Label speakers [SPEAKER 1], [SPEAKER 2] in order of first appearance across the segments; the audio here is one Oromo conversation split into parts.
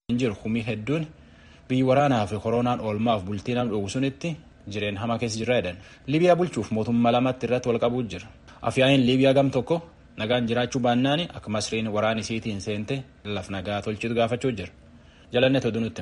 [SPEAKER 1] jiru humii hedduun biyyi waraanaa fi koronaan oolmaaf bultii nam dhugu sunitti jireen hamaa keessa jirra jedhan liibiyaa bulchuuf mootummaa lamatti irratti wal qabuu jira afyaa'iin liibiyaa gam tokko nagaan jiraachuu baannaan akka masriin waraan isiitiin seente laf nagaa tolchitu gaafachuu jira jalanne toduu nutti.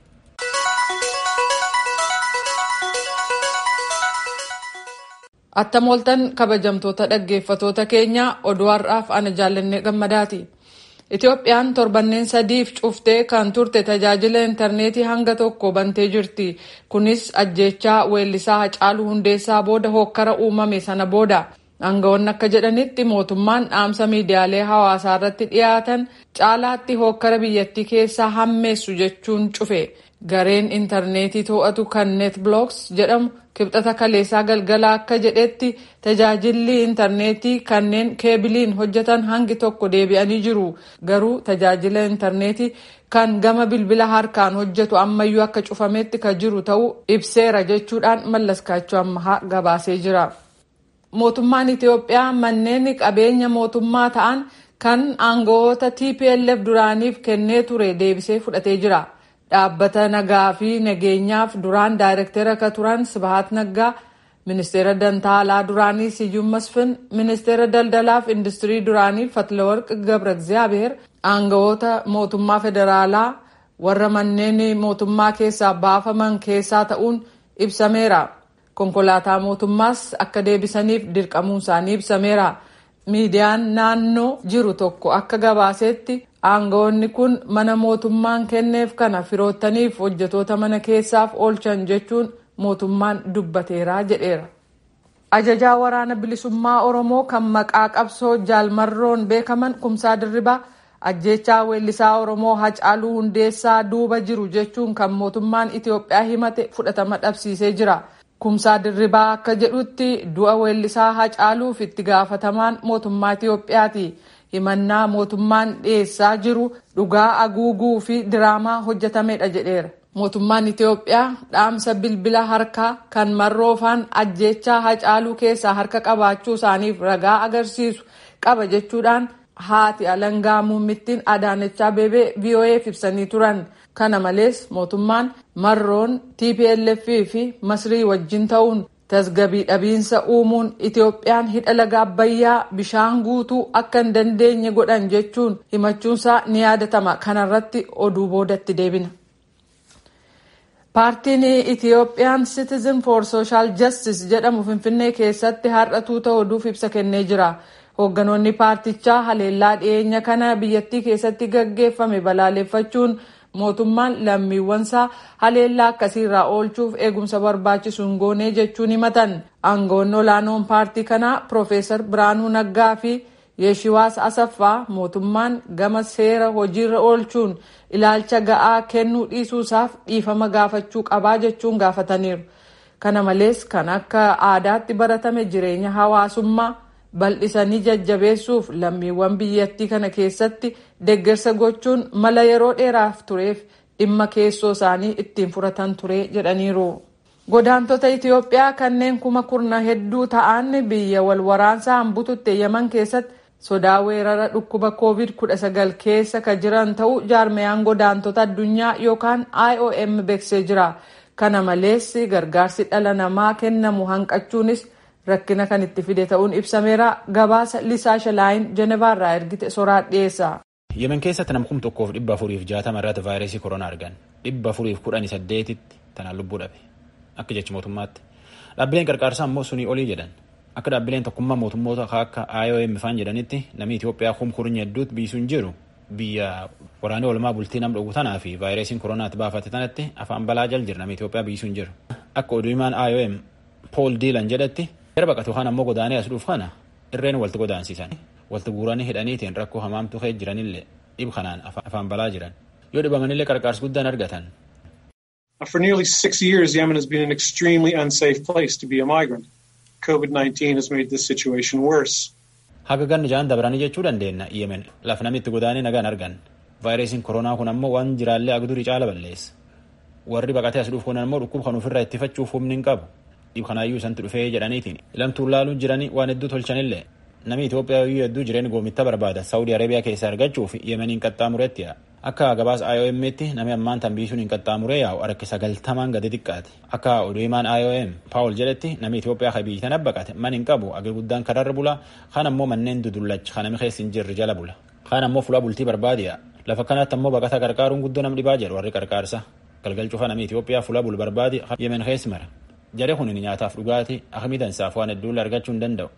[SPEAKER 2] Attam ooltan kabajamtoota dhaggeeffatoota keenya oduu har'aaf ana jaallanne gammadaati. Itoophiyaan torbanneen sadiif cuftee kan turte tajaajila intarneetii hanga tokko bantee jirti. Kunis ajjeechaa weellisaa Hacaaluu Hundeessaa booda hokkara uumame sana booda. Aangawoonni akka jedhanitti mootummaan dhaamsa miidiyaalee hawaasaa irratti dhiyaatan caalaatti hokkara biyyattii keessaa hammeessu jechuun cufe. Gareen intarneetii to'atu kan neetblooks jedhamu kibxata kaleessaa galgala akka jedhetti tajaajilli intarneetii kanneen keebiliin hojjetan hangi tokko deebi'anii jiru. Garuu tajaajila intarneetii kan gama bilbila harkaan hojjetu ammayyuu akka cufametti kan jiru ta'uu ibseera jechuudhaan mallaskaachuu ammahaa gabaasee jira. Mootummaan Itoophiyaa manneen qabeenya mootummaa ta'an kan aangawoota TPLF duraaniif kennee ture deebisee fudhatee jira. Dhaabbata nagaa fi nageenyaaf duraan daayirektera akka turan Sibahat Naggaa, ministeera dantaalaa duraanii Siyyuum Masfin, ministeera daldalaaf industirii duraanii Fatlaworq Gabra Egzaabeer, aangawoota mootummaa federaalaa warra manneen mootummaa keessaa baafaman keessaa ta'uun ibsameera. Konkolaataa mootummaas akka deebisaniif dirqamuun isaanii ibsameera. Miidiyaan naannoo jiru tokko akka gabaasetti aangawoonni kun mana mootummaan kenneef kana firoottaniif hojjetoota mana keessaaf oolchan jechuun mootummaan dubbateera jedheera. Ajajaa waraana bilisummaa Oromoo kan maqaa qabsoo jaalmarroon beekaman kumsaa dirribaa ajjeechaa weellisaa Oromoo Hacaaluu Hundeessaa duuba jiru jechuun kan mootummaan Itoophiyaa himate fudhatama dhabsiisee jira. Kumsaa dirribaa akka jedhutti du'a weellisaa Hacaaluuf itti gaafatamaan mootummaa Itoophiyaati. Himannaa mootummaan dhiyeessaa jiru dhugaa aguuguu fi diraamaa hojjetamedha jedheera. Mootummaan Itoophiyaa dhaamsa bilbila harkaa kan marroofaan ajjeechaa Hacaaluu keessaa harka qabaachuu isaaniif ragaa agarsiisu qaba jechuudhaan haati alangaa muummittiin Adaanech Abeebee VOA'f ibsanii turan. Kana malees mootummaan marroon TPLF fi Masrii wajjin ta'uun tasgabii dhabiinsa uumuun Itoophiyaan hidha laga Abbayyaa bishaan guutuu akka hin dandeenye godhan jechuun himachuunsaa ni yaadatama. Kanarratti oduu boodatti deebina. Paartiin Itoophiyaan Citizen for Social Justice jedhamu Finfinnee keessatti har'a tuuta oduuf ibsa kennee jira. Hoogganoonni paartichaa haleellaa dhiyeenya kana biyyattii keessatti gaggeeffame balaaleffachuun mootummaan lammiiwwansaa haleellaa akkasiirraa oolchuuf eegumsa barbaachisu hin goone jechuun himatan aangawoonni olaanoon paartii kanaa piroofeesar biraanuu naggaa fi yeeshiwaas asaffaa mootummaan gama seera hojiirra oolchuun ilaalcha ga'aa kennuu dhiisuusaaf dhiifama gaafachuu qabaa jechuun gaafataniiru kana malees kan akka aadaatti baratame jireenya hawaasummaa bal'isanii jajjabeessuuf lammiiwwan biyyattii kana keessatti deeggarsa gochuun mala yeroo dheeraaf tureef dhimma keessoo isaanii ittiin furatan ture jedhaniiru. Godaantota Itoophiyaa kanneen kuma kurna hedduu ta'an biyya wal waraansaan bututte Yaman keessatti sodaa weerara dhukkuba COVID-19 keessa ka jiran ta'uu jaarmayaan godaantota addunyaa yookaan IOM beeksisee jira. Kana malees gargaarsi dhala namaa kennamu hanqachuunis rakkina kan itti fide ta'uun ibsameera gabaasa lisaa shalaayin jenevaarraa ergite soraa dhiyeessa.
[SPEAKER 1] yemen keessatti nama kum tokkoof dhibba afuriif jaatama irratti vaayirasii koronaa argan dhibba afuriif kudhanii saddeetitti tanaan lubbuu dhabe akka jechi mootummaatti dhaabbileen qarqaarsaa immoo sunii olii jedhan akka dhaabbileen tokkummaa mootummoota akka IOM faan jedhanitti namni Itoophiyaa kum kurnya hedduutti biisuun jiru biyya waraanee olmaa bultii nam dhugu tanaa fi vaayirasiin koronaatti baafate tanatti afaan balaa jal jira namni Itoophiyaa biisuun jiru akka oduu himaan IOM Paul Diilan jedhatti Gara baqatu kan ammoo godaanee as dhuuf kana irreen walti godaansiisan walti guuranii hidhaniitiin rakkoo hamaamtu kee jiranillee dhib kanaan afaan balaa jiran yoo dhibamanillee qarqaarsi guddaan argatan.
[SPEAKER 3] For nearly six years, Yemen has been an extremely unsafe place to be a migrant. COVID-19 has made this situation worse.
[SPEAKER 1] Haga ganni ja'an dabranii jechuu dandeenya Yemen lafa namitti godaanee nagaan argan. Vaayirasiin koronaa kun ammoo waan jiraallee agdurii caala balleessa. Warri baqatee as dhuuf kun ammoo dhukkuba kan ofirraa ittifachuuf humni hin qabu. dhib kanaayyuu isanti dhufee jedhaniitiin lamtuun laaluun jiranii waan hedduu tolchanillee namni Itoophiyaa iyyuu hedduu jireenya goomitta barbaada Saawudii Arabiyaa keessaa argachuuf Yemeniin qaxxaamuretti yaa'a. Akka gabaas IOM'tti namni ammaan tanbiisuun hin qaxxaamuree yaa'u harki sagaltamaan gadi xiqqaate. Akka oduu himaan IOM Paawul jedhetti namni Itoophiyaa kan biyyi tana baqate man hin qabu agir guddaan kararra bula kan ammoo manneen dudullacha kan namni keessa hin jirre jala bula. Kaan ammoo fuula bultii barbaade yaa'a. Lafa kanatti ammoo baqata qarqaaruun guddoo nam dhibaa jedhu warri qarqaarsa. Galgal cufa namni Itoophiyaa fuula bul barbaade Yemen keessa mara. Jaree kun nyaataaf dhugaatii akkamii dansaaf waan hedduulle argachuu hin danda'u.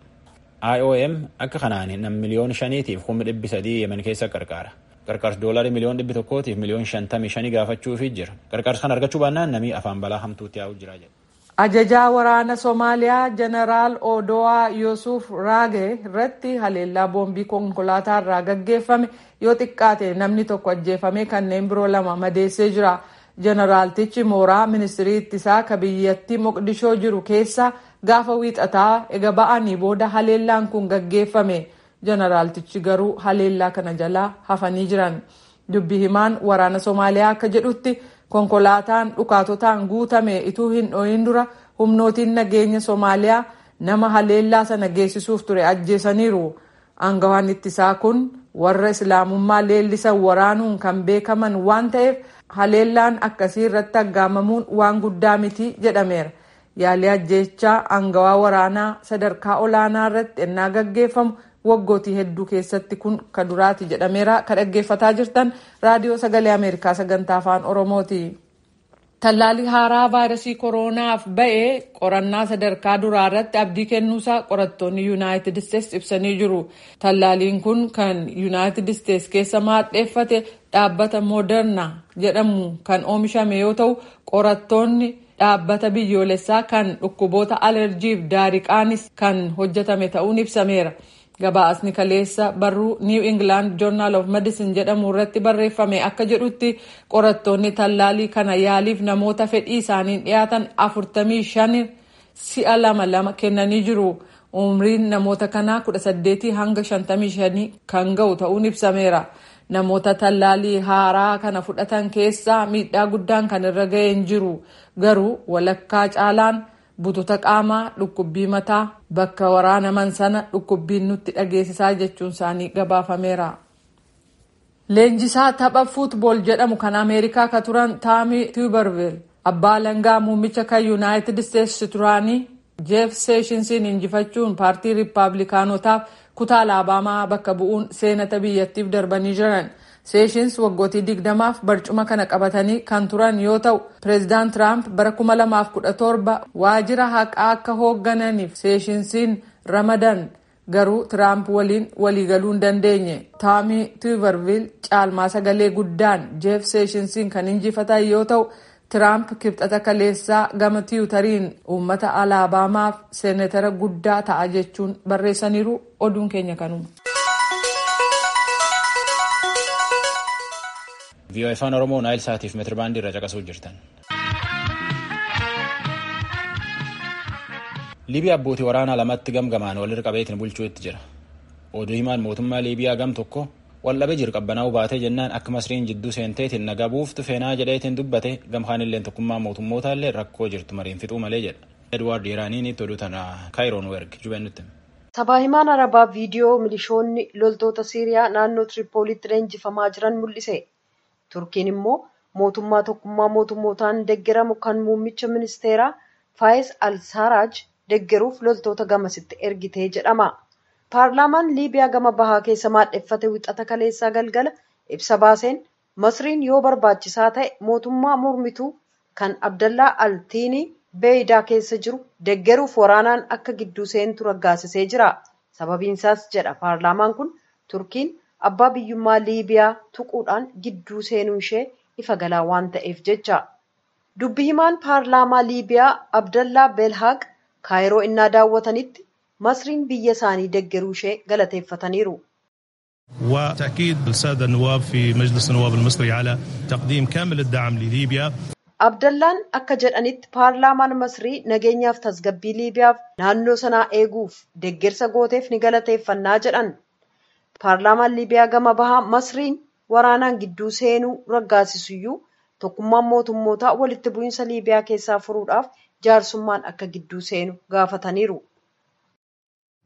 [SPEAKER 1] IOM akka kanaan nam miliyoona shaniitiif kuma dhibbi sadii Yemen keessa qarqaara. Qarqaarsi doolarii miliyoon dhibbi tokkootiif miliyoon shantamii shanii gaafachuufi jira. Qarqaarsa kan argachuu baannaan namni afaan balaa hamtuutti yaa'u jira jedha.
[SPEAKER 2] Ajajaa waraana Somaaliyaa Jeneraal Odowaa Yuusuf Raage irratti haleellaa boombii konkolaataa irraa gaggeeffame yoo xiqqaate namni tokko ajjeefame kanneen biroo lama madeessee jira. Jeneraaltichi mooraa ministirii ittisaa ka biyyattii Moqdishoo jiru keessa gaafa wiixataa ega ba'anii booda haleellaan kun gaggeeffame. Jeneraaltichi garuu haleellaa kana jalaa hafanii jiran. Dubbi himaan waraana Somaaliyaa akka jedhutti konkolaataan dhukaatotaan guutame ituu hin dhohin dura humnootiin nageenya Somaaliyaa nama haleellaa sana geessisuuf ture ajjeesaniiru. Aangawaan ittisaa kun warra islaamummaa leellisan waraanuun kan beekaman waan ta'eef haleellaan akkasii irratti aggaamamuun waan guddaa miti jedhameera. Yaalii ajjeechaa aangawaa waraanaa sadarkaa olaanaa irratti ennaa gaggeeffamu waggootii hedduu keessatti kun ka duraati jedhameera ka dhaggeeffataa jirtan raadiyoo sagalee ameerikaa sagantaa afaan oromooti. Tallaalii haaraa vaayirasii koroonaaf ba'e qorannaa sadarkaa duraa irratti abdii kennuusaa qorattoonni yuunaayitid isteetsi ibsanii jiru. Tallaaliin kun kan yuunaayitid isteetsi keessa maadheeffate dhaabbata mooderna jedhamu kan oomishame yoo ta'u qorattoonni dhaabbata biyyoolessaa kan dhukkuboota alerjiif daariqaanis kan hojjetame ta'uun ibsameera. Gabaasni kaleessa barruu New England Journal of Medicine jedhamu irratti barreeffame akka jedhutti qorattoonni tallaalii kana yaaliif namoota fedhii isaaniin dhiyaatan 45 si'a lama lama kennanii jiru. Umriin namoota kanaa 18 hanga 55 kan ga'u ta'uun ibsameera. Namoota tallaalii haaraa kana fudhatan keessaa miidhaa guddaan kan irra ga'ee hin jiru. Garuu walakkaa caalaan bututa qaamaa dhukkubbii mataa bakka waraanaman sana dhukkubbiin nutti dhageessisaa jechuun isaanii gabaafameera. Leenjisaa tapha fuutbool jedhamu kan Ameerikaa ka turan Taami Tuberville abbaa langaa muummicha kan Yuunaayitid Isteetsi turaanii Jeef Seeshinsiin injifachuun paartii Riippaabilikaanotaaf kutaa Alabaamaa bakka bu'uun seenata biyyattiif darbanii jiran. Seeshins waggootii digdamaaf barcuma kana qabatanii kan turan yoo ta'u pireezidaant Tiraamp bara 2017 waajjira haqaa akka hooggananiif seeshinsiin ramadan garuu Tiraamp waliin waliigaluu hin dandeenye. Taami Tuberville caalmaa sagalee guddaan Jeef Seeshinsiin kan injifatan yoo ta'u Tiraamp kibxata kaleessaa gama tiwutariin uummata Alabaamaaf seenatara guddaa ta'a jechuun barreessaniiru oduun keenya kanuma.
[SPEAKER 1] VOA afaan Oromoo Naayil Saatiif meetirbaandii irra caqasuu jirtan. Liibiyaa abbootii waraanaa lamatti gamgamaan walirra qabeetiin bulchuu itti jira. Oduu himaan mootummaa Liibiyaa gam tokko waldhabee jiru qabbanaa'uu baatee jennaan akka masriin jidduu seenteetiin nagaa buuftu feenaa jedheetiin dubbate gamkaan illee tokkummaa mootummootaa illee rakkoo jirtu mariin fixuu malee jedha. Edwaard Iraaniinitti oduu tana Kaayiroon werg jubeen nutti.
[SPEAKER 4] Sabaa himaan Arabaa viidiyoo milishoonni loltoota Siiriyaa naannoo Tiripoolitti leenjifamaa jiran mul'ise. Turkiin immoo mootummaa tokkummaa mootummootaan deeggaramu kan muummicha ministeeraa Faayis Al-Saaraaj deeggaruuf loltoota gamasitti ergitee jedhama. Paarlaamaan Liibiyaa gama bahaa keessa maadheffate wixata kaleessaa galgala ibsa baaseen Masriin yoo barbaachisaa ta'e mootummaa mormituu kan Abdallaa Altiinii Beeyidaa keessa jiru deeggaruuf waraanaan akka gidduu seentu raggaasisee jira. Sababiinsaas jedha paarlaamaan kun Turkiin abbaa biyyummaa Liibiyaa tuquudhaan gidduu seenuu ishee ifa galaa waan ta'eef jecha. Dubbi himaan paarlaamaa Liibiyaa Abdallaa Belhaaq kaayiroo innaa daawwatanitti masriin biyya isaanii deeggaruu ishee galateeffataniiru.
[SPEAKER 5] وتأكيد السادة النواب في مجلس النواب المصري على تقديم كامل الدعم لليبيا
[SPEAKER 4] Abdallaan akka jedhanitti paarlaamaan Masrii nageenyaaf tasgabbii Liibiyaaf naannoo sanaa eeguuf deeggarsa gooteef ni galateeffannaa jedhan. Paarlaamaan Liibiyaa gama bahaa Masriin waraanaan gidduu seenuu raggaasisuyyuu tokkummaan mootummootaa walitti bu'iinsa Liibiyaa keessaa furuudhaaf jaarsummaan akka gidduu seenu gaafataniiru.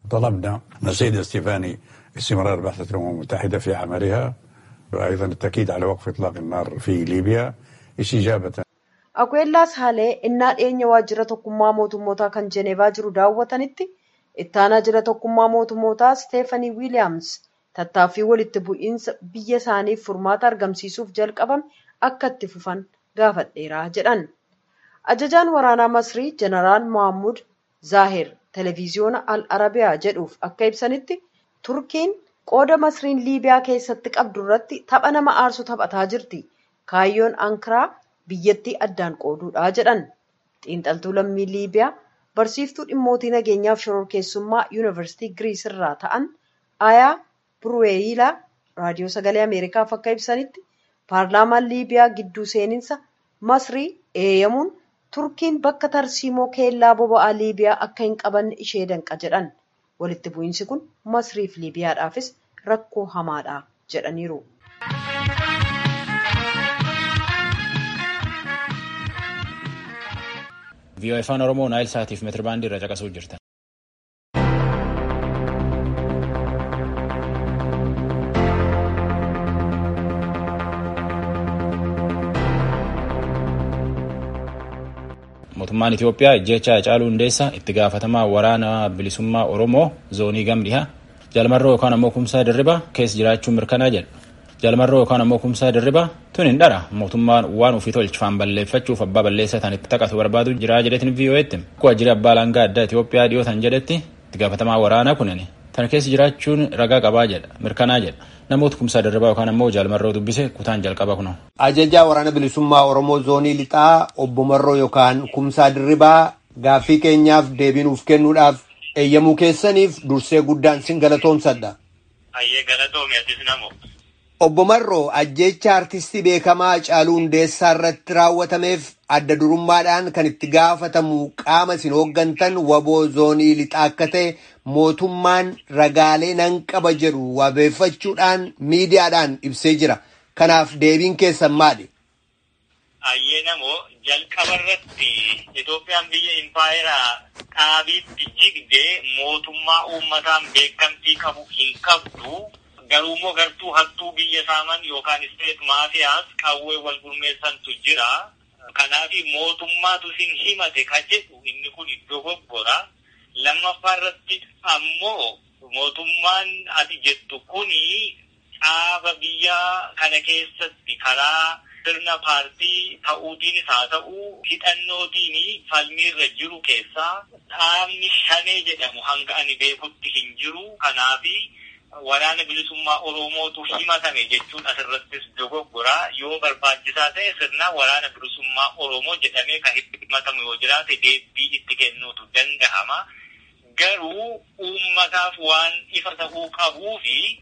[SPEAKER 6] طلبنا من السيد استيفاني استمرار بعثة الأمم المتحدة في عملها وأيضا التأكيد على وقف إطلاق النار في ليبيا استجابة
[SPEAKER 4] Akwellas Haalee innaa dhiyeenya waajjira tokkummaa mootummootaa kan Jeneevaa jiru daawwatanitti ittaanaa jira tokkummaa mootummootaa Steefanii Wiiliyaams tattaaffii walitti bu'iinsa biyya isaaniif furmaata argamsiisuuf jalqabame akka itti fufan gaafadheera jedhan. Ajajaan waraanaa Masrii Jeneraal Mohammud Zaaher televiziyoona Al Arabiyaa jedhuuf akka ibsanitti Turkiin qooda Masriin Liibiyaa keessatti qabdu irratti tapha nama aarsu taphataa jirti. Kaayyoon Ankaraa biyyattii addaan qooduudha jedhan. Xiinxaltuu lammii Liibiyaa barsiiftuu dhimmootii nageenyaaf shororkeessummaa yuunivarsiitii Giriis irraa ta'an Ayaa Buruweeyilaa raadiyoo sagalee Ameerikaaf akka ibsanitti paarlaamaan Liibiyaa gidduu seeninsa Masrii eeyyamuun Turkiin bakka tarsiimoo keellaa boba'aa Liibiyaa akka hin qabanne ishee danqa jedhan. Walitti bu'iinsi kun Masriif Liibiyaadhaafis rakkoo hamaadha jedhaniiru.
[SPEAKER 1] vii'oo afaan oromoo naayil saatiif meetirbaandii irra caqasuu jirtan. mootummaan itiyoophiyaa ijjecha hacaaluu hundeessaa itti gaafatamaa waraana bilisummaa oromoo zoonii gamdhihaa jalmarroo yookaan ammoo kumsaa dirribaa keessa jiraachuun mirkanaa jedha. jalmarroo yookaan ammoo kumsaa dirribaa tun hin dhara mootummaan waan ofii tolchifaan balleeffachuuf abbaa balleessaa tan itti taqatu barbaadu jiraa jedhetin vii'oo'etti akkuma jira abbaa langaa addaa Itoophiyaa dhiyootan jedhetti itti gaafatamaa waraanaa kunin tan keessa jiraachuun ragaa qabaa jedha mirkanaa jedha namoota kumsaa dirribaa yookaan ammoo jalmarroo dubbise kutaan jalqaba kuno.
[SPEAKER 7] Ajajaa waraana bilisummaa Oromoo zoonii lixaa obbo Marroo yookaan kumsaa dirribaa gaaffii keenyaaf deebiinuuf kennuudhaaf eeyyamuu keessaniif dursee guddaan sin galatoomsadha.
[SPEAKER 8] Ayyee galatoomi atis namoo.
[SPEAKER 7] Obbo Marroo ajjecha artistii beekamaa Hacaaluu Hundeessaa irratti raawwatameef adda durummaadhaan kan itti gaafatamu qaama isin hooggantan waboo zoonii lixaa akka ta'e mootummaan ragaalee nan qaba jedhu wabeeffachuudhaan miidiyaadhaan ibsee jira. Kanaaf deebiin keessan maali?
[SPEAKER 8] Ayyee namoo jalqaba irratti Itoophiyaan biyya impaayeraa dhaabiitti jigdee mootummaa uummataan beekamtii qabu hin qabdu. garuummoo gartuu hattuu biyya saaman yookaan isteet maafiyaas qawwee wal gurmeessantu jira. Kanaaf mootummaatu sin himate ka jedhu inni kun dogoggora. Lammaffaa irratti ammoo mootummaan ati jettu kuni dhaaba biyya kana keessatti karaa sirna paartii ta'uutiinis haa ta'u hidhannootiin falmiirra jiru keessaa dhaabni shanee jedhamu hanga ani beekutti hin jiru. Kanaafi waraana bilisummaa Oromootu himatame jechuun asirrattis dogoggora yoo barbaachisaa ta'e sirna waraana bilisummaa Oromoo jedhamee kan himatamu yoo jiraate deebii itti kennuutu danda'ama. Garuu uummataaf waan ifa ta'uu qabuu fi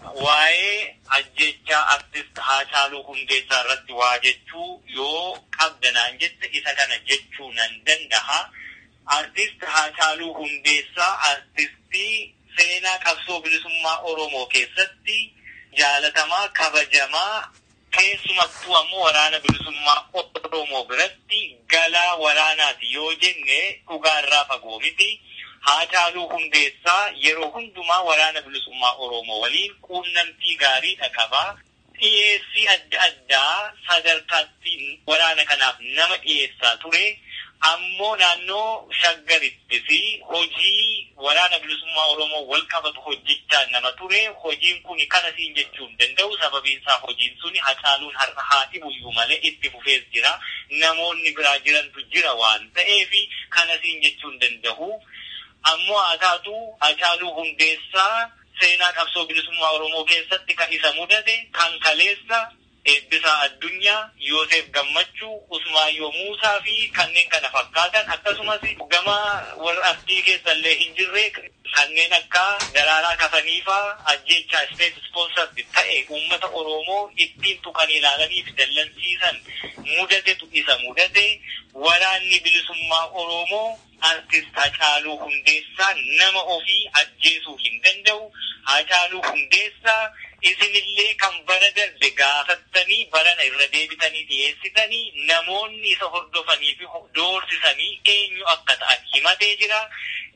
[SPEAKER 8] waa'ee ajjechaa artist Haacaaluu Hundeessaa irratti waa jechuu yoo qabdanaan jette isa kana jechuu nan danda'a. Artist Haacaaluu Hundeessaa artistii seenaa qabsoo bilisummaa Oromoo keessatti jaalatamaa kabajamaa keessumattuu ammoo waraana bilisummaa Oromoo biratti galaa waraanaati yoo jenne dhugaarraa fagoo miti. Haacaaluu Hundeessaa yeroo hundumaa waraana bilisummaa Oromoo waliin quunnamtii gaariidha qaba. Dhiyeessii adda addaa sadarkaatti waraana kanaaf nama dhiyeessaa ture. ammoo naannoo shaggaritti fi hojii waraana bilisummaa Oromoo wal qabatu hojjechaa nama ture. Hojiin kun kana siin jechuu hin danda'u. Sababiin isaa hojiin suni hacaaluun har'a haati buyyuu malee itti fufees jira. Namoonni biraa jirantu jira waan ta'eef kana siin jechuu hin danda'u. Ammoo haa taatu hacaaluu hundeessaa seenaa qabsoo bilisummaa Oromoo keessatti kan isa mudate kan kaleessa eebbisaa addunyaa Yoosef Gammachuu Usmaayyoo Muusaa fi kanneen kana fakkaatan akkasumas gama warra artii keessallee hin jirre kanneen akka daraaraa kafaniifaa ajjechaa isteet ispoonsardi ta'e uummata Oromoo ittiin tuqan ilaalanii fi dallansiisan mudatetu isa mudate waraanni bilisummaa Oromoo artist Hacaaluu Hundeessaa nama ofii ajjeesuu hin danda'u. Hacaaluu Hundeessaa isinillee kan bara darbe gaafattanii barana irra deebitanii dhiyeessitanii namoonni isa hordofanii fi doorsisanii eenyu akka ta'an himatee jira.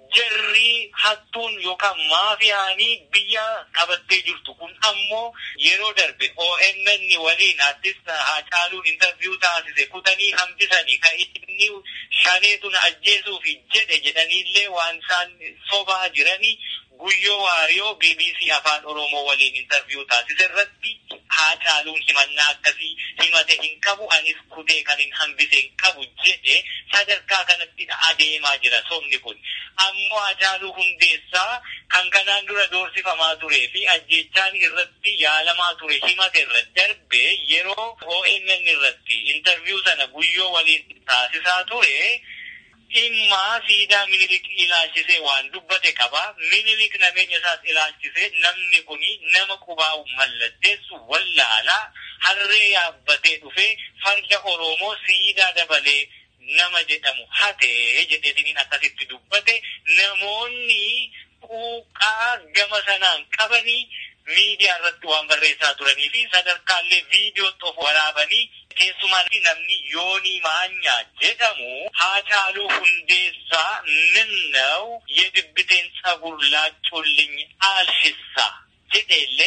[SPEAKER 8] jarri hattuun yookaan maafiyaanii biyya qabattee jirtu kun ammoo yeroo darbe OMN waliin artist Haacaaluun intarviyuu taasise kutanii hambisanii kan inni shaneetu na ajjeesuuf jedhe jedhaniillee waan isaan sobaa jiranii guyyoo waariyoo BBC afaan Oromoo waliin intarviyuu taasise irratti Haacaaluun himannaa akkasii himate hin qabu anis kutee kan hin hambise hin qabu jedhe sadarkaa kanatti adeemaa jira sobni kun. Ammoo Haacaaluu Hundeessaa kan kanaan dura doorsifamaa turee fi ajjechaan irratti yaalamaa ture himate irra darbe yeroo OMN irratti intarviyuu sana guyyoo waliin taasisaa ture. dhimma siidaa minilik ilaalchisee waan dubbate qaba. Minilik nameenya isaas ilaalchisee namni kun nama qubaa'u mallatteessu wallaalaa harree yaabbatee dhufee farda Oromoo siidaa dabalee nama jedhamu hatee jedheetiniin akkasitti dubbate namoonni quuqaa gama sanaan qabanii miidiyaa irratti waan barreessaa turanii fi sadarkaallee viidiyootti of waraabanii keessumaa namni yoonii maanyaa jedhamu haacaaluu hundeessaa ምነው የግብቴን ጸጉር ላጩልኝ አልሽሳ jedheellee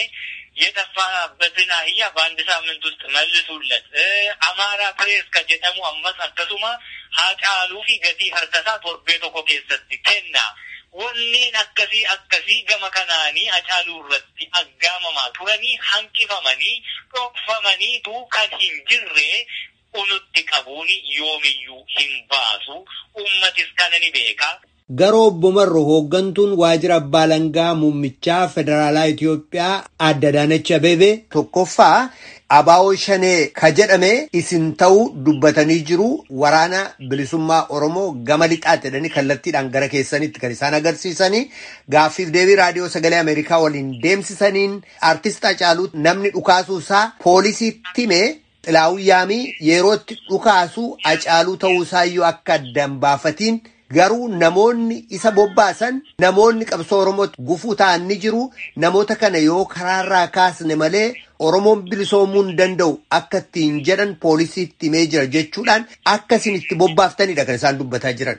[SPEAKER 8] የጠፋበትን አህያ በአንድ ሳምንት ውስጥ መልሱለት። አማራ ፕሬስ ከጀጠሙ አመስ akkasuma haacaaluu fi gatii harkasaa torbee tokko keessatti kenna. Wanneen akkasii akkasii gama kanaanii hacaaluu irratti aggaamamaa turanii hanqifamanii dhokfamaniitu kan hin jirre unutti qabuun yoomiyyuu hin baasu. Uummatis kana ni beeka.
[SPEAKER 7] Garoo obbo Marro hooggantuun waajjira abbaa langaa muummichaa federaalaa Itoophiyaa adda Adaanach Abeebee tokkoffaa abaa'oo shanee ka jedhame isin ta'uu dubbatanii jiru waraana bilisummaa Oromoo gama lixaatti jedhanii kallattiidhaan gara keessanitti kan isaan agarsiisanii gaaffiif deebii raadiyoo sagalee Ameerikaa waliin deemsisaniin artist Hacaaluu namni dhukaasuu isaa poolisiitti himee xilaawuyyaamii yerootti dhukaasuu Hacaaluu ta'uusaayyuu akka addan baafatiin garuu namoonni isa bobbaasan namoonni qabsoo oromootti gufuu ta'an ni jiru namoota kana yoo karaarraa kaasne malee oromoon bilisoomuu hin danda'u akka ittiin jedhan poolisiitti himee jira jechuudhaan akka isin itti bobbaaftanidha kan isaan dubbataa jiran.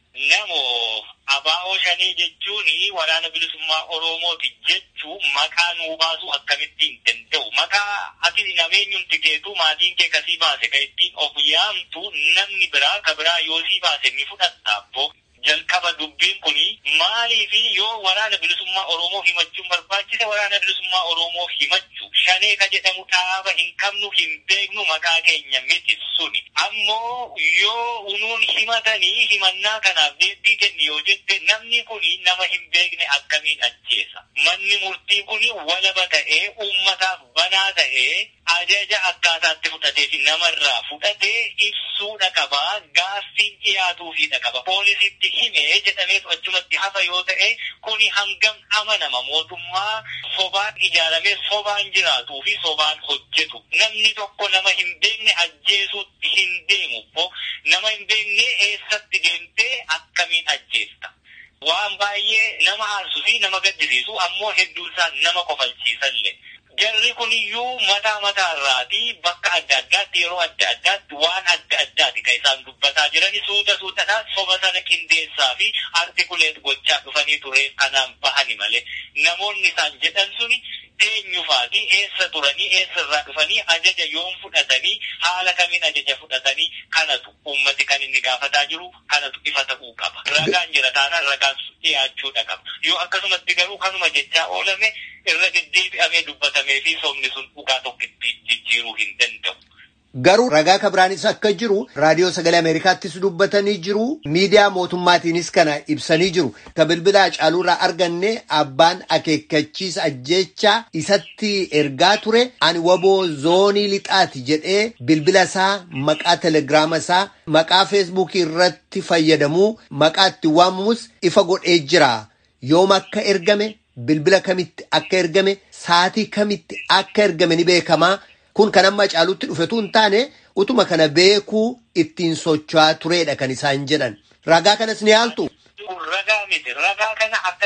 [SPEAKER 8] Namoo abaa'oo shanii jechuun waraana bilisummaa oromooti jechuu maqaa nuu baasuu akkamitti hin danda'u maqaa ati nameenyumti keetu maatiin kee kasii baase ka ittiin of yaamtu namni biraa ka biraa yoo sii baase ni fudhattaabbo jalqaba dubbiin kuni maalii fi yoo waraana bilisummaa oromoo himachuun barbaachise waraana bilisummaa oromoo himachuu shanee ka jedhamu dhaaba hin qabnu hin beeknu maqaa keenya miti suni ammoo yoo unuun himatanii himannaa kanaaf deebii kenni yoo jette namni kuni nama hin beekne akkamiin ajjeesa manni murtii kuni walaba ta'ee uummataaf banaa ta'ee ajaja akkaataatti fudhatee fi namarraa fudhatee ibsuudha qaba gaaffiin dhiyaatuufiidha qaba poolisiitti himee jedhameetu achumatti hafa yoo ta'e kuni hangam amanama mootummaa sobaan ijaaramee sobaan jiraatuu fi sobaan hojjetu namni tokko nama hin beekne ajjeesuutti hin deemu nama hin beekne eessatti deemtee akkamiin ajjeesta. Waan baay'ee nama aarsuu fi nama gaddisiisu ammoo hedduu isaa nama kofalchiisallee. Jarri kuniyyuu mataa mataarraatii bakka adda addaatti yeroo adda addaatti waan adda addaati kan isaan dubbataa jirani suuta suutadhaan soba sana qindeessaa fi artikuleet gochaa dhufanii ture kanaan bahani malee namoonni isaan jedhan suni eenyufaati eessa turanii eessa irraa dhufanii ajaja yoom fudhatanii haala kamiin ajaja fudhatanii kanatu ummati kan inni gaafataa jiru kanatu ifa ta'uu qaba. Ragaan jira taanaan ragaan dhiyaachuudha qaba. Yoo akkasumatti garuu kanuma jechaa oolame irra deddeebi'amee dubbatamee fi somni sun dhugaa tokkotti jijjiiruu hin danda'u.
[SPEAKER 7] Garuu ragaa kabiraanis akka jiru raadiyoo sagalee Ameerikaattis dubbatanii jiru miidiyaa mootummaatiinis kana ibsanii jiru. Ka bilbila Hacaaluurraa arganne abbaan akeekkachiisa ajjeechaa isatti ergaa ture ani waboo zoonii lixaati jedhee bilbila isaa maqaa telegiraama isaa maqaa feesbuukii irratti fayyadamuu maqaa itti waamamus ifa godhee jira. Yoom akka ergame bilbila kamitti akka ergame saatii kamitti akka ergame ni beekamaa. Kun kan amma Hacaaluutti dhufetu hin taane utuma kana beekuu ittiin socho'aa turedha kan isaan jedhan. Ragaa kanas ni haaltu.
[SPEAKER 8] Ragaa miti. Ragaa kana akkasitti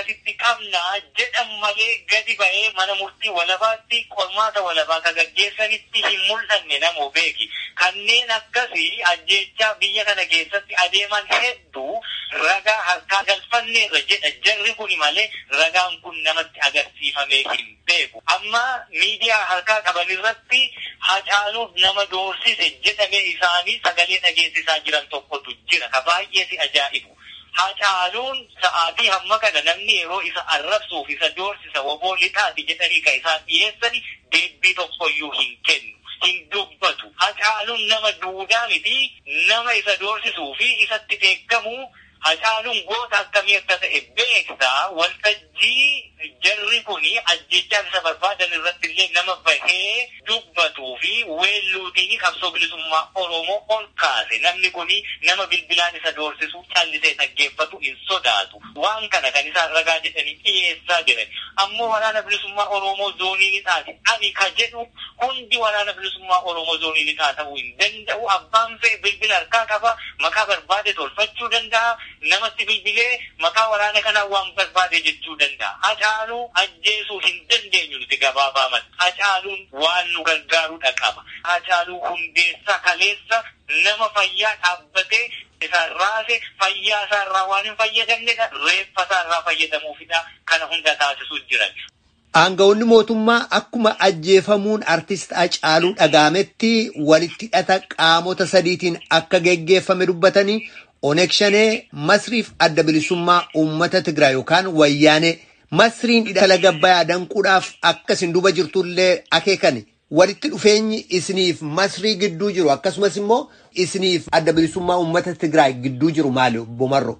[SPEAKER 8] qabnaa jedhan malee gadi ba'ee mana murtii walabaatti qormaata walabaa ka gaggeessanitti hin mul'anne namoo beeki. Kanneen akkasii ajjeechaa biyya kana keessatti adeeman hedduu ragaa harkaa galfanneerra jedha jarri kun malee ragaan kun namatti agarsiifamee hin beeku. Amma miidiyaa harkaa qaban irratti hacaaluuf nama doorsise jedhame isaanii sagalee dhageessisaa jiran tokkotu jira. Ka baay'ee si ajaa'ibu. Hacaaluun sa'aatii hamma kana namni yeroo isa arrabsuuf isa doorsisa woboo lixaati jedhanii ka isaan dhiyeessani deebbii tokkoyyuu hin kennu. Hin dubbatu. Hacaaluun nama duudaa miti nama isa doorsisuu fi isatti beekamu Hacaaluun goota akkamii akka ta'e beektaa waltajjii jarri kuni ajjechaa isa barbaadan irratti illee nama bahee dubbatuu fi weelluutiin qabsoo bilisummaa Oromoo ol kaase. Namni kuni nama bilbilaan isa doorsisu callisee dhaggeeffatu hin sodaatu. Waan kana kan isaan ragaa jedhanii dhiyeessaa jiran. Ammoo waraana bilisummaa Oromoo zoonii lixaati. Ani ka jedhu hundi waraana bilisummaa Oromoo zoonii lixaa ta'uu hin danda'u. Abbaan fe'e bilbila harkaa qaba. Maqaa barbaade tolfachuu danda'a. namatti bilbilee maqaa waraana kanaa waan barbaade jechuu danda'a. Hacaaluu ajjeesuu hin dandeenyu nuti gabaabaman. Hacaaluun waan nu gargaarudha qaba. Hacaaluu hundeessa kaleessa nama fayyaa dhaabbatee isaan raase fayyaa isaarraa waan hin fayyadamnedha. Reeffa isaarraa fayyadamuufidha. Kana hunda taasisuu jiran.
[SPEAKER 7] Aanga'oonni mootummaa akkuma ajjeefamuun artist Hacaaluu dhagaametti walitti hidhata qaamota sadiitiin akka geggeeffame dubbatanii Oneeg Shanee Masriif adda bilisummaa uummata Tigraay yookaan Wayyaanee Masriin hidhala gabbayaa danquudhaaf akkasin duba jirtullee akeekani. Walitti dhufeenyi isiniif Masrii gidduu jiru akkasumas immoo isiniif adda bilisummaa uummata Tigraay gidduu jiru maali Bomarro?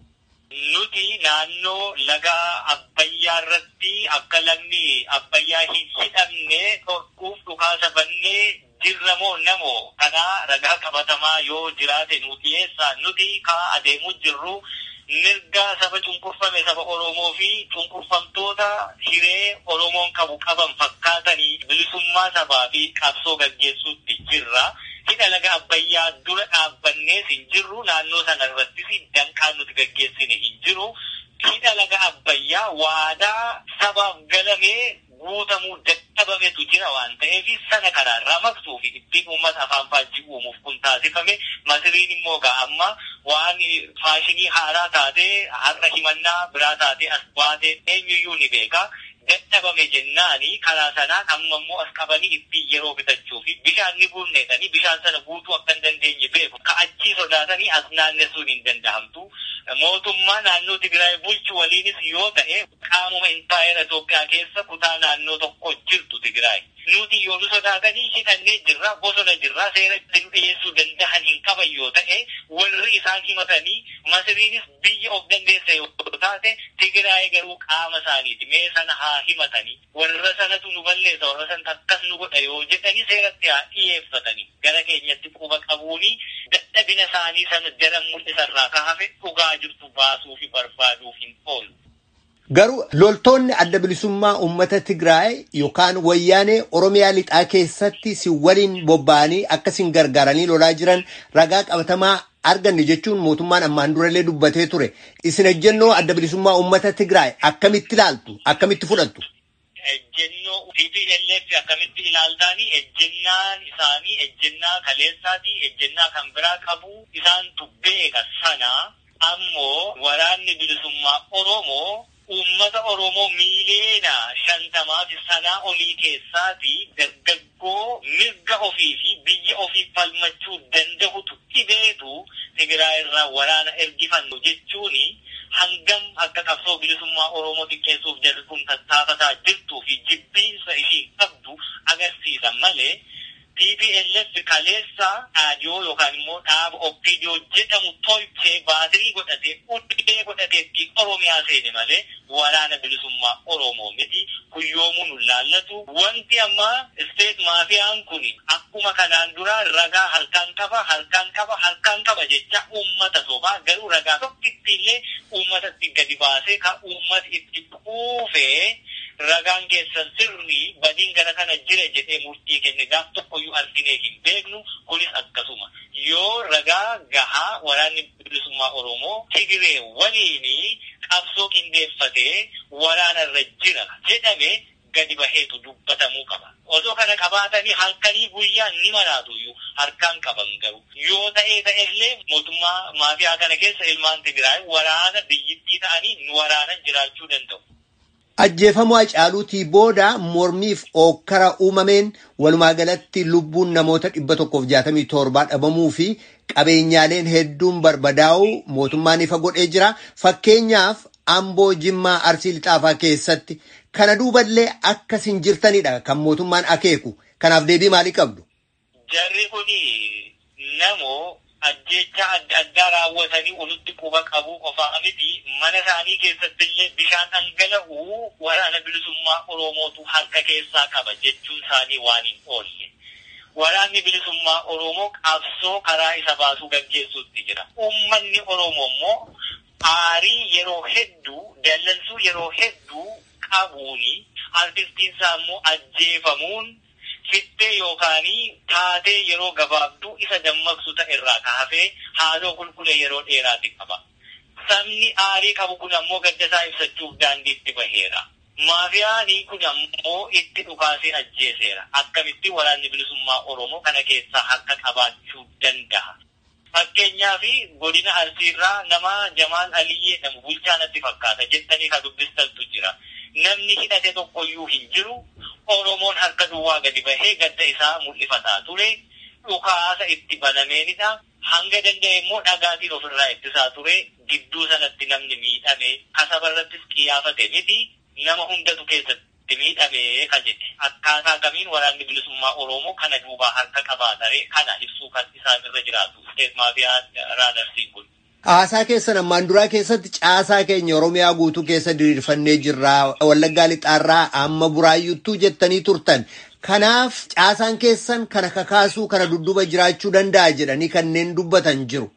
[SPEAKER 8] Nuti naannoo laga Abbayyaa irratti akka lagni Abbayyaa hin hidhamne dhorkuuf dhukaasa bannee jirra moo namoo kanaa ragaa qabatamaa yoo jiraate nu dhiyeessaa nuti kaa adeemuu jirru mirga saba cunqurfame saba Oromoo fi cunqurfamtoota hiree Oromoon qabu qaban fakkaatanii bilisummaa sabaa fi qabsoo gaggeessuutti jirra. Hidha laga Abbayyaa dura dhaabbannee hin jirru naannoo sana irrattis danqaan nuti gaggeessine hin jiru. Hidha laga Abbayyaa waadaa sabaaf galamee guutamuu dadhabametu jira waan ta'eef sana kanaan ramaqsuu fi ittiin uummata afaan faajjii uumuuf kun taasifame masiriin immoo ga'a amma waan faashinii haaraa taatee har'a himannaa biraa taatee as baatee eenyuyyuu ni beeka. dadhabame jennaani karaa sanaan amma immoo as qabanii ittiin yeroo bitachuu fi bishaan ni guunneetanii bishaan sana guutuu akka hin dandeenye beeku. Ka achii sodaatanii as naannessuun hin danda'amtu. Mootummaa naannoo Tigraay bulchu waliinis yoo ta'e qaamuma impaayera Itoophiyaa keessa kutaa naannoo tokko jirtu Tigraay. Nuti yoo sodaatanii hidhannee jirra bosona jirra seera ittiin dhiyeessuu danda'an hin qaban yoo ta'e warri isaan himatanii masiriinis biyya of dandeessa yoo taate Tigraay garuu qaama isaaniiti mee sana haa himatanii warra sanatu nu balleessa warra sanatu akkas nu godha yoo jedhanii seeratti haa dhiyeeffatanii gara keenyatti quba qabuuni dadhabina isaanii sana daran mul'isarraa ka hafe dhugaa jirtu baasuu fi barbaaduuf hin oolu.
[SPEAKER 7] Garuu loltoonni adda bilisummaa uummata Tigraay yookaan wayyaanee Oromiyaa lixaa keessatti si waliin bobba'anii akkasiin gargaaranii lolaa jiran ragaa qabatamaa arganne jechuun mootummaan ammaan durallee dubbatee ture. Isin ejjennoo adda bilisummaa uummata Tigraay akkamitti ilaaltu? Akkamitti fudhattu?
[SPEAKER 8] Ejjennoo TPLF akkamitti ilaaltaanii ejjennaan isaanii ejjennaa kaleessaati ejjennaa kan biraa qabu isaantu beeka sana ammoo waraanni bilisummaa Oromoo uummata Oromoo miiliyoona shantamaa fi sanaa olii keessaati dargaggoo mirga ofii fi biyya ofii falmachuu danda'utu dhibeetu Tigraay irraa waraana ergifannu jechuuni hangam akka qabsoo bilisummaa Oromoo xiqqeessuuf jarri kun tattaafataa jirtuu fi jibbiinsa ishii qabdu agarsiisa malee TPLF kaleessa dhaadiyoo yookaan immoo dhaaba Oppiidiyoo jedhamu tolchee baatirii godhatee uddee godhatee Oromiyaa seene malee waraana bilisummaa Oromoo miti kuyyoomuu nu laallatu. Wanti amma isteet maafiyaan kun akkuma kanaan dura ragaa halkaan qaba halkaan qaba halkaan qaba jecha uummata sobaa garuu ragaa tokkitti illee uummatatti gadi baasee kan uummata itti quufee ragaan keessan sirrii badiin gara kana jira jedhee murtii kenne gaaf tokkoyyuu arginee hin beeknu kunis akkasuma yoo ragaa gahaa waraanni bilisummaa oromoo tigiree waliin qabsoo qindeeffatee waraanarra jira jedhame gadi baheetu dubbatamuu qaba. Osoo kana qabaatanii halkanii guyyaan ni maraatuyyuu harkaan qaban garuu yoo ta'ee ta'ellee mootummaa maafiyaa kana keessa ilmaan Tigraay waraana biyyittii ta'anii nu waraanan jiraachuu danda'u.
[SPEAKER 7] Ajjeefamuu Hacaaluutii booda mormiif ookkara uumameen walumaa galatti lubbuun namoota dhibba tokkoof jaatamii torbaa dhabamuu fi qabeenyaaleen hedduun barbadaa'uu mootummaan ifa godhee jira. Fakkeenyaaf Amboo Jimmaa Arsii Lixaafaa keessatti kana duuballee akkas hin jirtanidha kan mootummaan akeeku. Kanaaf deebii maalii qabdu?
[SPEAKER 8] Jarri kuni namoo ajjecha adda addaa raawwatanii walitti quba qabuu qofaa miti mana isaanii keessatti illee bishaan dhangala'uu waraana bilisummaa Oromootu harka keessaa qaba jechuun isaanii waan hin oolle. Waraanni bilisummaa Oromoo qabsoo karaa isa baasuu gaggeessuutti jira. Uummanni Oromoo immoo aarii yeroo hedduu dallansuu yeroo hedduu qabuuni artistiin isaa immoo ajjeefamuun fittee yookaan taatee yeroo gabaabduu isa dammaqsu ta'e irraa kaafee haaloo qulqulle yeroo dheeraati qaba. Sabni aarii qabu kun ammoo gaddasaa ibsachuuf daandiitti baheera. Maafiyaanii kun ammoo itti dhukaasee ajjeeseera. Akkamitti waraanni bilisummaa Oromoo kana keessaa harka qabaachuu danda'a. Fakkeenyaaf godina Arsiirraa nama Jamaal Alii jedhamu bulchaa natti fakkaata jettanii kan dubbistantu jira. Namni hidhate tokkoyyuu hin jiru. Oromoon harka duwwaa gadi bahee gadda isaa mul'ifataa ture. Dhukaasa itti banameenidha. Hanga danda'e immoo dhagaatiin ofirraa ittisaa ture. Gidduu sanatti namni miidhame kasabarrattis qiyyaafate miti. Nama hundatu keessatti miidhame kan jedhe. Akkaataa kamiin waraanni bilisummaa Oromoo kana duubaa harka qabaatare kana ibsuu kan isaan irra jiraatu. Steet maafiyaa raadarsiin kun.
[SPEAKER 7] Haasaa keessan ammaan duraa keessatti caasaa keenya Oromiyaa guutuu keessa diriirfannee jirra. Wallaggaa lixaarraa amma buraayyuttuu jettanii turtan. Kanaaf caasaan keessan kana kakaasuu kana dudduuba jiraachuu danda'a jedhanii kanneen dubbatan jiru.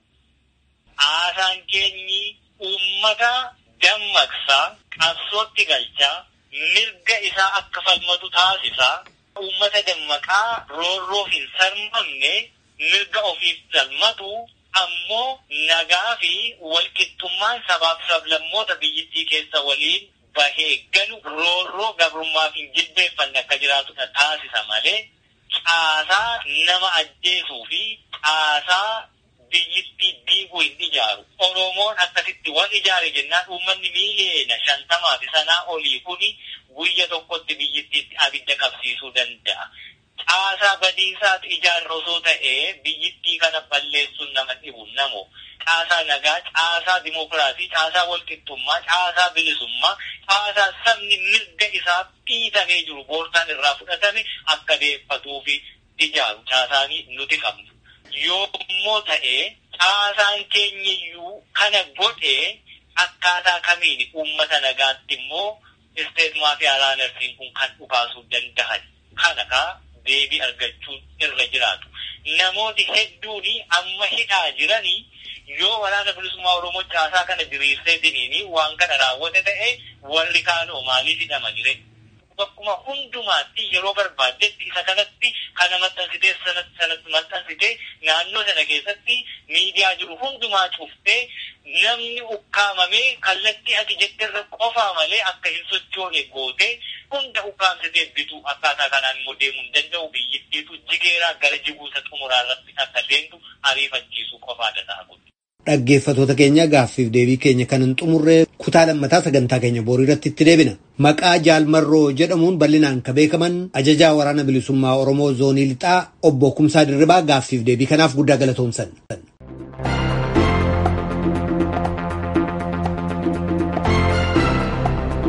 [SPEAKER 8] Haasaan keenyi uummata dammaqsaa qabsootti galchaa mirga isaa akka falmatu taasisaa uummata dammaqaa roorroo hin sarmamne mirga ofiif falmatu ammoo nagaa fi walqixxummaan sabaaf sablammoota biyyittii keessa waliin bahee galu roorroo gabrummaaf hin jilbeeffanne akka jiraatudha taasisa malee caasaa nama ajjeesuu fi caasaa biyyittii diiguu hin ijaaru. Oromoon akkasitti wal ijaare jennaan uummanni miiliyeena shantamaa fi sanaa olii kuni guyya tokkotti biyyittiitti abidda qabsiisuu danda'a. Caasaa badiisaatu ijaarra osoo ta'ee biyyittii kana balleessuun nama dhibu namo. Caasaa nagaa, caasaa dimokiraasii, caasaa walqixxummaa, caasaa bilisummaa, caasaa sabni mirga isaa dhiitamee jiru boortaan irraa fudhatame akka deeffatuu fi ijaaru caasaanii nuti qabnu. Yoo immoo ta'ee caasaan keenyayyuu kana godhee akkaataa kamiin uummata nagaatti immoo isteet maafiyaa raadarsiin kun kan dhukaasuu danda'an. Kana kaa deebii argachuun irra jiraatu. Namooti hedduun amma hidhaa jiranii yoo waraana bilisummaa Oromoo caasaa kana diriirsee diniini waan kana raawwate ta'e warri kaanoo maaliif hidhama jire? Bakkuma hundumaatti yeroo barbaaddetti isa kanatti kana maxxansitee sanatti maxxansitee naannoo sana keessatti miidiyaa jiru hundumaa cuftee namni ukkaamamee kallattii ati jetterra qofaa malee akka hin sochoone gootee hunda ukkaamsitee bituu akkaataa kanaan immoo deemuu hin danda'u biyyittiitu jigeeraa gara jiguusa xumuraa irratti akka deemtu ariifachiisuu qofaadha ta'a kun.
[SPEAKER 7] Dhaggeeffatoota keenya gaaffiif deebii keenya kan hin xumurree kutaa lammataa sagantaa keenya borii irratti itti deebina. Maqaa Jaalmarroo jedhamuun bal'inaan kan beekaman ajajaa waraana bilisummaa Oromoo zoonii lixaa obbo Kumsaa Dirribaa gaaffiif deebii kanaaf guddaa galatoomsan.